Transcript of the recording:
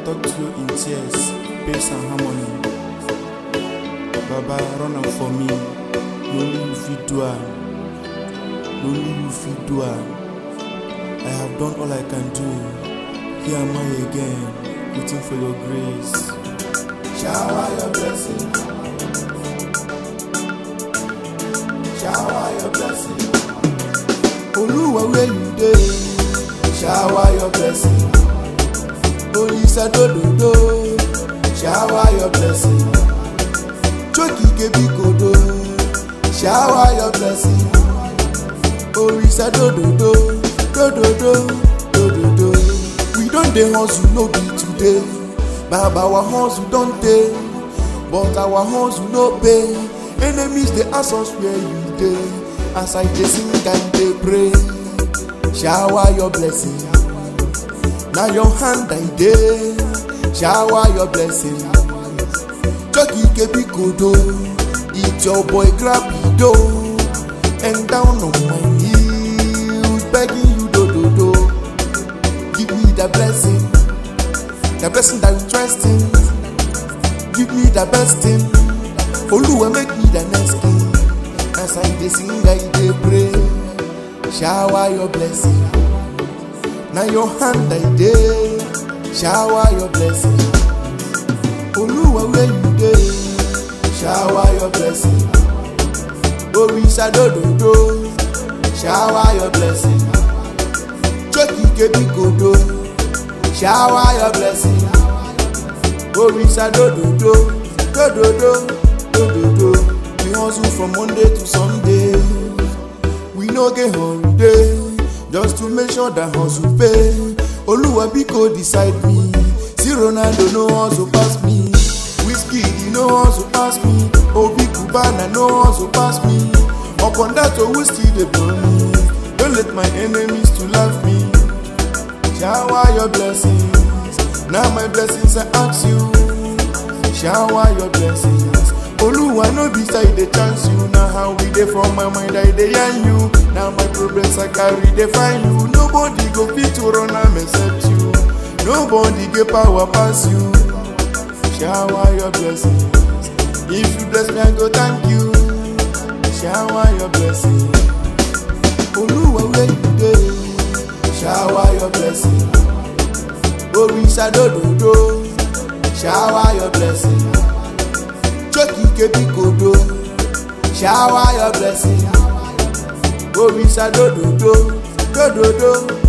talk to you in tears, pace and harmony. Baba, run am for me. No only you fit do am. No only you fit do am. I have done all I can do. Here am I again, waiting for your grace. Shower your blessing. Shower your blessing. Olúwa where you dey? Shower your blessing. Olisa dododo. Shower your blessing. Chokike bikodo. Shower your blessing. Orisa dododo. Dododo. Dododo. We don dey hustle no be today. Baba our hustle don tey. But our hustle no pay. Enemies dey ask us where you dey. As I dey sing and dey pray. Shower your blessing. Na your hand I dey. Shower your blessing. Chokike bikodo. It's your boy grab do and down on my knees begging you do do do. Give me the blessing, the blessing that you trust in. Give me the best thing. Oluwa make me the next king. As I dey sing, I dey pray. Shower your blessing. Na your hand I dey. Shower your blessing. Oluwa where you dey? Shower your blessing. Orisa dododo. Shower your blessing. Chokike bikodo. Shower your blessing. Orisa dododo. Dododo. Dododo. We hustle from Monday to Sunday. We no get holiday. Just to make sure that hustle pay. Oluwa biko decide me. See Ronaldo no hustle pass me. Whiskey he no hustle pass me. Obi Cubana no hustle pass me. Upon that owu still dey blow me. Don't let my enemies to laugh me. Shower your blessings. Now my blessings I ask you. Shower your blessings. Oluwa no be say I dey chance you. Na how we dey from my mind I dey yarn you. Now my problems I carry dey find you. Nobody go fit to run am except you. Nobody get power pass you. Shower your blessings. If you bless me, I go thank you. Shower your blessings. Oluwa where you dey? Shower your blessing. Orisa dododo. Shower your blessing. Chokike bikodo. Shower your blessing. Orisa dododo. Dododo.